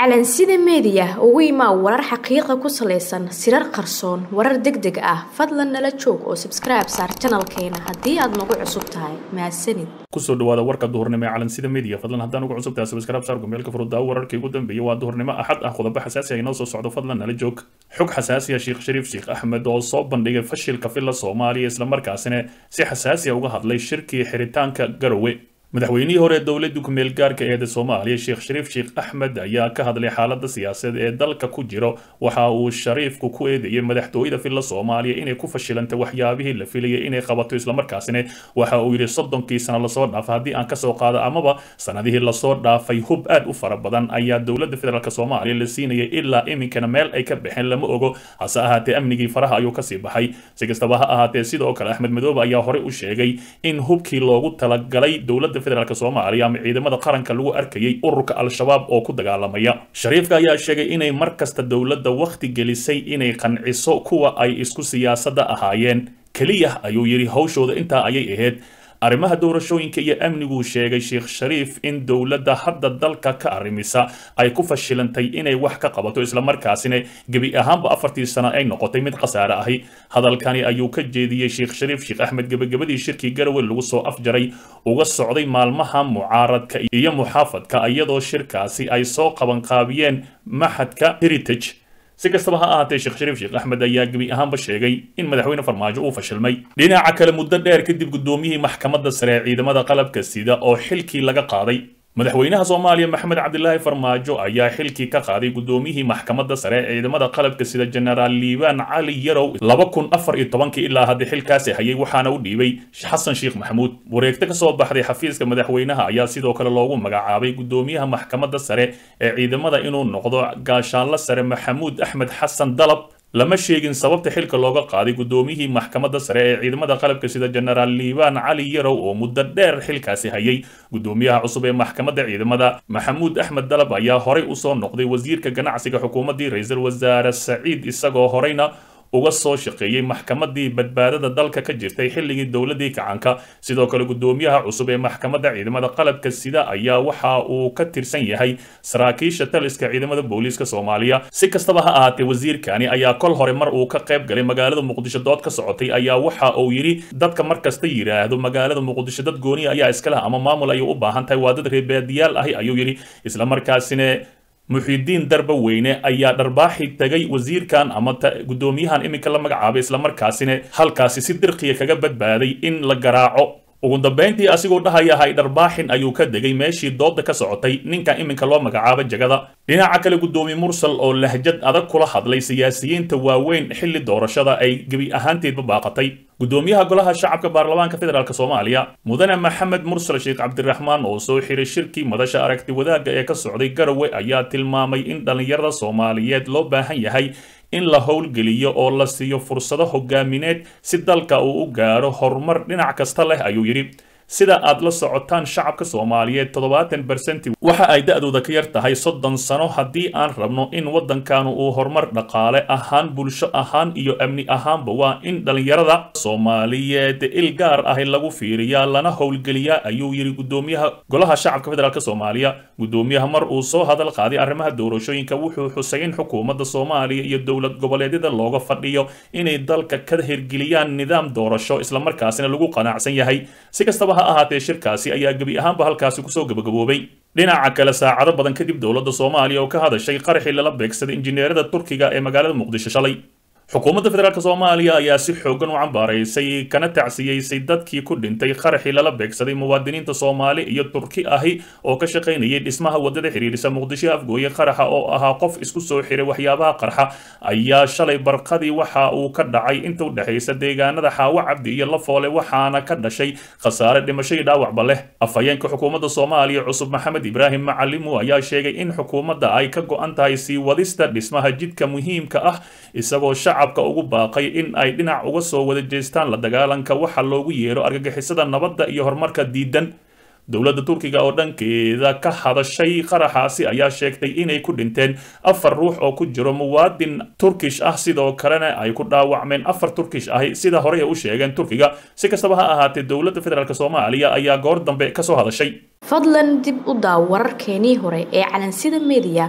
calansida meediya ugu imaa warar xaqiiqa ku salaysan sirar qarsoon warar deg deg ah fadlan nala joog oo sabskribe saar janalkeena haddii aad nagu cusub tahay mahadsanid kusoo dhawaada warka duhurnimo ee calansida media fadlan haddaan ugu cusub tahay sabskribe saar gmailka furudaawo wararkii ugu dambeeyay waa duhurnimo axad ah qodobo xasaasi ah inoo soo socdo fadlan nala joog xog xasaasi ah sheekh shariif sheekh axmed oo soo bandhigay fashilka filla soomaaliya islamarkaasina si xasaasi ah uga hadlay shirkii xiritaanka garowe madaxweynihii hore ee dowladda ku-meel gaarka eeda soomaaliya sheekh shariif sheekh axmed ayaa ka hadlay xaaladda siyaasadeed ee dalka ku jiro waxa uu shariifku ku eedeeyey madaxtooyada filla soomaaliya inay ku fashilantay waxyaabihii la filayay inay qabato islamarkaasina waxa uu yidhi soddonkii sano lasoo dhaafay haddii aan kasoo qaado amaba sanadihii lasoo dhaafay hub aad u fara badan ayaa dowladda federaalk soomaaliya la siinayay ilaa iminkana meel ay ka baxeen lama ogo hase ahaatee amnigii faraha ayuu kasii baxay si kastaba ha ahaatee sidoo kale axmed madoobe ayaa horey u sheegay in hubkii loogu talagalay dowladda federaalk soomaaliya ama ciidamada qaranka lagu arkayay ururka al-shabaab oo ku dagaalamaya shariifka ayaa sheegay inay mar kasta dowladda wakhti gelisay inay qanciso kuwa ay isku siyaasadda ahaayeen keliya ayuu yidhi hawshooda intaa ayay ahayd arrimaha doorashooyinka iyo amniguu sheegay sheekh shariif in dowladda hadda dalka ka arrimisa ay ku fashilantay inay wax ka qabato islamarkaasina gebi ahaanba afartii sano ay noqotay mid khasaare ahi hadalkani ayuu ka jeediyey sheekh shariif sheekh axmed gebagabadii shirkii garowe lagu soo afjaray uga socday maalmaha mucaaradka iyo muxaafadka iyadoo shirkaasi ay soo qabanqaabiyeen maxadka heritage si kastaba ha ahaatee sheekh shariif sheekh axmed ayaa gebi ahaanba sheegay in madaxweyne farmaajo uu fashilmay dhinaca kale muddo dheer kadib guddoomiyihii maxkamadda sare ee ciidamada qalabka sida oo xilkii laga qaaday madaxweynaha soomaaliya maxamed cabdilaahi farmaajo ayaa xilkii ka qaaday guddoomiyihii maxkamadda sare ee ciidamada qalabka sida jenaraal liibaan cali yarow laba kun afar iyo tobankii ilaa hadda xilkaasi hayay waxaana u dhiibay xasan sheekh maxamuud wareegto ka soo baxday xafiiska madaxweynaha ayaa sidoo kale loogu magacaabay guddoomiyaha maxkamadda sare ee ciidamada inuu noqdo gaashaanlo sare maxamuud axmed xasan dalab lama sheegin sababta xilka looga qaaday guddoomiyihii maxkamadda sare ee ciidamada qalabka sida jenaraal liibaan cali yarow oo muddo dheer xilkaasi hayay guddoomiyaha cusub ee maxkamadda ciidamada maxamuud axmed dalab ayaa horey usoo noqday wasiirka ganacsiga xukuumaddii ra-iisul wasaare saciid isagoo horeyna uga soo shaqeeyey maxkamadii badbaadada dalka ka jirtay xilligii dowladii kacanka sidoo kale guddoomiyaha cusub ee maxkamadda ciidamada qalabka sida ayaa waxa uu ka tirsan yahay saraakiisha taliska ciidamada booliiska soomaaliya si kastaba ha ahaatee wasiirkani ayaa kol hore mar uu ka qayb galay magaalada muqdisho dood ka socotay ayaa waxa uu yidhi dadka mar kasta yidhaahdo magaalada muqdisho dad gooniya ayaa iskale ama maamul ayay u baahan tahay waa dad reebaadiyaal ahi ayuu yidhi islamarkaasina muxiidiin darba weyne ayaa dharbaaxi tagay wasiirkan ama guddoomiyahan iminka la magacaabay islamarkaasina halkaasi si dirqiya kaga badbaaday in la garaaco ugu dambayntii asigoo dhahayahay dharbaaxin ayuu ka degay meeshii dooda ka socotay ninkan iminka loo magacaabo jagada dhinaca kale guddoomiye mursal oo lahjad adag kula hadlay siyaasiyiinta waaweyn xilli doorashada ay gebi ahaanteedba baaqatay guddoomiyaha golaha shacabka baarlamaanka federaalk soomaaliya mudane maxamed mursal sheekh cabdiraxmaan oo soo xiray shirkii madasha aragti wadaagga ee ka socday garowe ayaa tilmaamay in dhallinyarada soomaaliyeed loo baahan yahay in la howlgeliyo oo la siiyo fursado hogaamineed si dalka uu u gaaro horumar dhinac kasta leh ayuu yidhi sida aad la socotaan shacabka soomaaliyeed toddobaatan bersenti waxa ay da-dooda ka yar tahay soddon sano haddii aan rabno in waddankanu uu horumar dhaqaale ahaan bulsho ahaan iyo amni ahaanba waa in dhallinyarada soomaaliyeed il gaar ahi lagu fiiriyaa lana howlgeliyaa ayuu yidhi guddoomiyaha golaha shacabka federaalk soomaaliya guddoomiyaha mar uu soo hadal qaaday arrimaha doorashooyinka wuxuu xusay in xukuumadda soomaaliya iyo dowlad goboleedyada looga fadhiyo inay dalka ka hirgeliyaan nidaam doorasho islamarkaasina lagu qanacsan yahay si kastaba ha ahaatee shirkaasi ayaa gebi ahaanba halkaasi kusoo gabagaboobay dhinaca kale saacado badan kadib dowladda soomaaliya oo ka hadashay qaraxii lala beegsaday injineerada turkiga ee magaalada muqdisho shalay xukuumadda federaalk soomaaliya ayaa si xoogan u cambaaraysay kana tacsiyeysay dadkii ku dhintay qaraxii lala beegsaday muwaadiniinta soomaali iyo turki ahi oo ka shaqaynayay dhismaha wadada xiriirisa muqdisho afgooye qaraxa oo ahaa qof isku soo xiray waxyaabaha qarxa ayaa shalay barqadii waxa uu ka dhacay inta u dhexaysa deegaanada xaawo cabdi iyo lafoole waxaana ka dhashay khasaare dhimasho iyo dhaawacba leh afhayeenka xukuumadda soomaaliya cusub maxamed ibraahim macalimu ayaa sheegay in xukuumadda ay ka go-an tahay sii wadista dhismaha jidka muhiimka ah isagoo shacabka ugu baaqay in ay dhinac uga soo wada jeestaan la dagaalanka waxa loogu yeero argagixisada nabadda iyo horumarka diidan dowladda turkiga oo dhankeeda ka hadashay qaraxaasi ayaa sheegtay inay ku dhinteen afar ruux oo ku jiro muwaadin turkish ah sidoo kalena ay ku dhaawacmeen afar turkish ahi sida horey ay u sheegeen turkiga si kastaba ha ahaatee dowladda federaalk soomaaliya ayaa goor dambe kasoo hadashay fadlan dib u daaw wararkeenii hore ee calansida media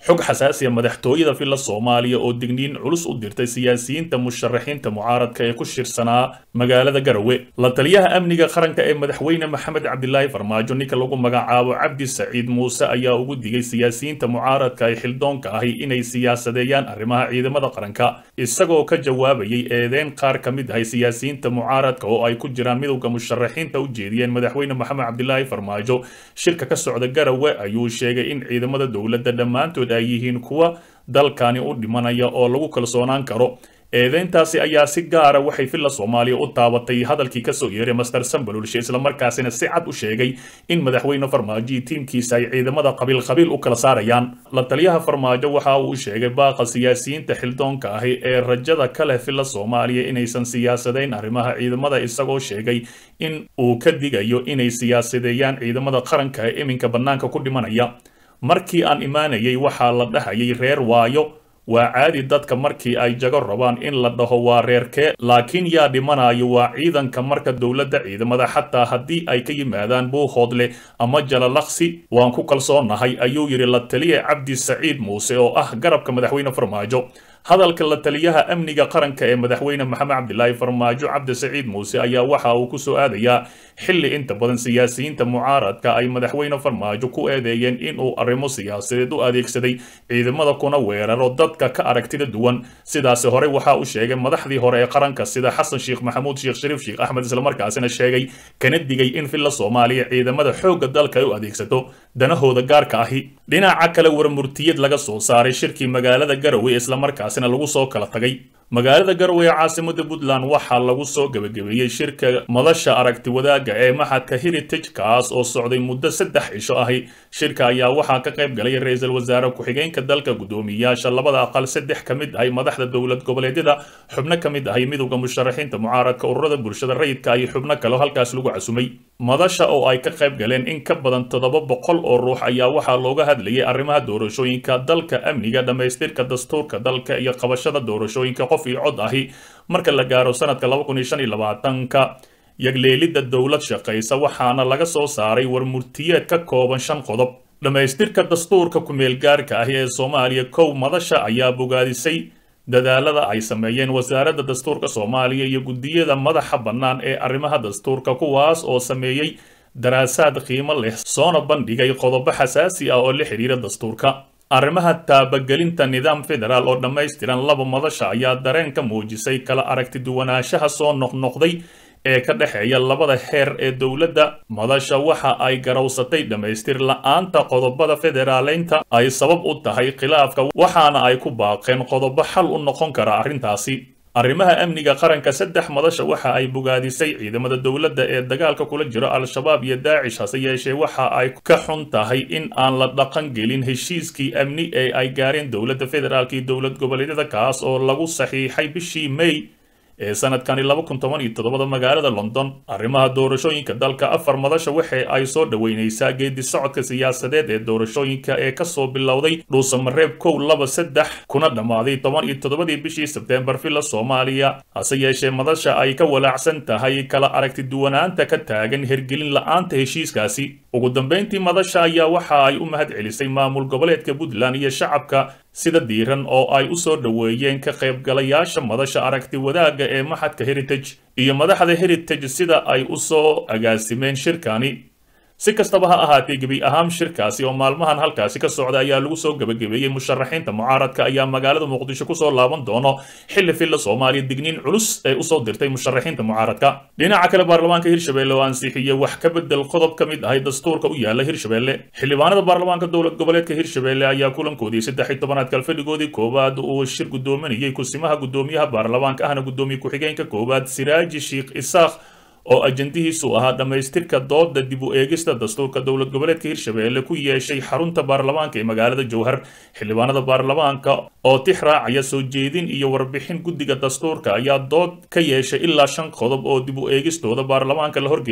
xog xasaasiya madaxtooyada villa soomaaliya oo digniin culus u dirtay siyaasiyiinta musharaxiinta mucaaradka ee ku shirsanaa magaalada garowe la taliyaha amniga qaranka ee madaxweyne maxamed cabdilaahi farmaajo ninka lagu magacaabo cabdi saciid muuse ayaa ugu digay siyaasiyiinta mucaaradka ee xildoonka ahi inay siyaasadeeyaan arrimaha ciidamada qaranka isagoo ka jawaabayay eedeyn qaar ka mid ahay siyaasiyiinta mucaaradka oo ay ku jiraan midowda musharaxiinta u jeediyeen madaxweyne maxamed cabdilaahi farmaajo shirka ka socda garowe ayuu sheegay in ciidamada dowladda dhammaantood ay yihiin kuwa dalkani u dhimanaya oo lagu kalsoonaan karo eedeyntaasi ayaa si gaara waxay villa soomaaliya u taabatay hadalkii kasoo yeeray master sambalulshe islamarkaasina si cad u sheegay in madaxweyne farmaajo iyo tiimkiisa ay ciidamada qabiil qabiil u kala saarayaan la taliyaha farmaajo waxa uu sheegay baaqa siyaasiyiinta xildoonka ahi ee rajada ka leh villa soomaaliya inaysan siyaasadayn arrimaha ciidamada isagoo sheegay in uu ka digayo inay siyaasadeeyaan ciidamada qaranka ee iminka bannaanka ku dhimanaya markii aan imaanayay waxaa la dhahayay reer waayo waa caadi dadka markii ay jago rabaan in la dhaho waa reerkee laakiin yaa dhimanayo waa ciidanka marka dowladda ciidamada xataa haddii ay ka yimaadaan buuhoodle ama jalalaqsi waan ku kalsoonahay ayuu yidhi la taliya cabdi saciid muuse oo ah garabka madaxweyne farmaajo hadalka la taliyaha amniga qaranka ee madaxweyne maxamed cabdilaahi farmaajo cabdi saciid muuse ayaa waxa uu ku soo aadayaa xilli inta badan siyaasiyiinta mucaaradka ay madaxweyne farmaajo ku eedeeyeen inuu arrimo siyaasadeed u adeegsaday ciidamada kuna weeraro dadka ka aragtida duwan sidaasi hore waxa uu sheegay madaxdii hore ee qaranka sida xasan sheekh maxamuud sheekh shariif sheekh axmed islamarkaasina sheegay kana digay in villa soomaaliya ciidamada xoogga dalka ay u adeegsato danahooda gaarka ahi dhinaca kale warmurtiyad laga soo saaray shirkii magaalada garowe islamarkaasina lagu soo kala tagay magaalada garowe ee caasimada puntland waxaa lagu soo gebagabeeyey shirka madasha aragti wadaagga ee maxadka heritage kaas oo socday muddo saddex cisho ahi shirka ayaa waxaa ka qayb galay ra-iisul wasaare ku-xigeenka dalka guddoomiyayaasha labada aqal saddex ka mid ahay madaxda dowlad goboleedyada xubno ka mid ahay midowda musharaxiinta mucaaradka ururada bulshada rayidka iyo xubno kaleo halkaas lagu casumay madasha oo ay ka qayb galeen in ka badan toddoba boqol oo ruux ayaa waxaa looga hadlayay arrimaha doorashooyinka dalka amniga dhammaystirka dastuurka dalka iyo qabashada doorashooyinka qof iyo cod ahi marka la gaaro sanadka laba kun iyo shan iyo labaatanka yagleelidda dowlad shaqaysa waxaana laga soo saaray warmurtiyeed ka kooban shan qodob dhammaystirka dastuurka ku-meelgaarka ahi ee soomaaliya kow madasha ayaa bogaadisay dadaalada ay sameeyeen wasaaradda dastuurka soomaaliya iyo guddiyada madaxa bannaan ee arrimaha dastuurka kuwaas oo sameeyey daraasaad qiimo leh soona bandhigay qodobo xasaasi ah oo la xidhiira dastuurka arrimaha taabagelinta nidaam federaal oo dhammaystiran laba madasha ayaa dareen ka muujisay kala aragti duwanaanshaha soo noqnoqday ee ka dhexeeya labada heer ee dowladda madasha waxa ay garowsatay dhammaystir la-aanta qodobada federaaleynta ay sabab u tahay khilaafka waxaana ay ku baaqeen qodobo xal u noqon kara arrintaasi arrimaha amniga qaranka saddex madasha waxa ay bogaadisay ciidamada dowladda ee dagaalka kula jiro al-shabaab iyo daacish hase yeeshee waxa ay ka xun tahay in aan la dhaqan gelin heshiiskii amni ee ay gaareen dowladda federaalka iyo dowlad goboleedyada kaas oo lagu saxiixay bishii may ee sanadkani laba kun toban iyo toddobada magaalada london arrimaha doorashooyinka dalka afar madasha waxa ay soo dhoweynaysaa geedi socodka siyaasadeed ee doorashooyinka ee kasoo bilowday dhuusamareeb kow laba saddex kuna dhammaaday toban iyo toddobadii bishii sebteembar villa soomaaliya hase yeeshee madasha ay ka walaacsan tahay kala aragti duwanaanta ka taagan hergelin la-aanta heshiiskaasi ugu dambeyntii madasha ayaa waxa ay u mahad celisay maamul goboleedka puntland iyo shacabka sida diiran oo ay u soo dhoweeyeen ka qaybgalayaasha madasha aragti wadaagga ee maxadka heritage iyo madaxda heritage sida ay u soo agaasimeen shirkani si kastaba ha ahaatee gebi ahaan shirkaasi oo maalmahan halkaasi ka socda ayaa lagu soo gebagabeeyey musharaxiinta mucaaradka ayaa magaalada muqdisho kusoo laaban doono xilli villa soomaaliya digniin culus ee usoo dirtay musharaxiinta mucaaradka dhinaca kale baarlamaanka hirshabelle oo ansixiyey wax ka bedel qodob ka mid ahay dastuurka u yaala hirshabelle xildhibaanada baarlamaanka dowlad goboleedka hirshabelle ayaa kulankoodii saddex iyo tobanaad kalfadhigoodii koowaad uu shir guddoominayay kusimaha guddoomiyaha baarlamaanka ahna guddoomiye ku-xigeenka koowaad siraaji sheikh isaaq oo ajandihiisu ahaa dhammaystirka dooda dib u eegista dastuurka dowlad goboleedka hirshabelle ku yeeshay xarunta baarlamaanka ee magaalada jowhar xildhibaanada baarlamaanka oo tix raacaya soo jeedin iyo warbixin guddiga dastuurka ayaa dood ka yeeshay ilaa shan qodob oo dib u eegistooda baarlamaanka la horgeeyey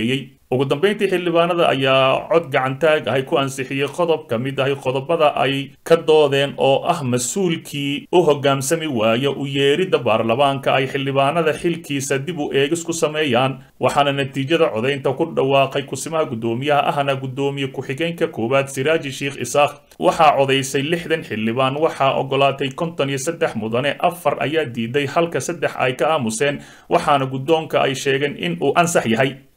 ugu dambeyntii xildhibaanada ayaa cod gacantaag ahay ku ansixiyey qodob ka mid ahay qodobada ay ka doodeen oo ah mas-uulkii u hogaamsami waaya u yeeridda baarlamaanka ay xildhibaanada xilkiisa dib u eegis ku sameeyaan waxaana natiijada codaynta ku dhawaaqay kusimaha guddoomiyaha ahna guddoomiye ku-xigeenka koowaad siraaji sheikh isaaq waxaa codaysay lixdan xildhibaan waxaa ogolaatay konton iyo saddex mudane afar ayaa diiday halka saddex ay ka aamuseen waxaana guddoonka ay sheegeen in uu ansax yahay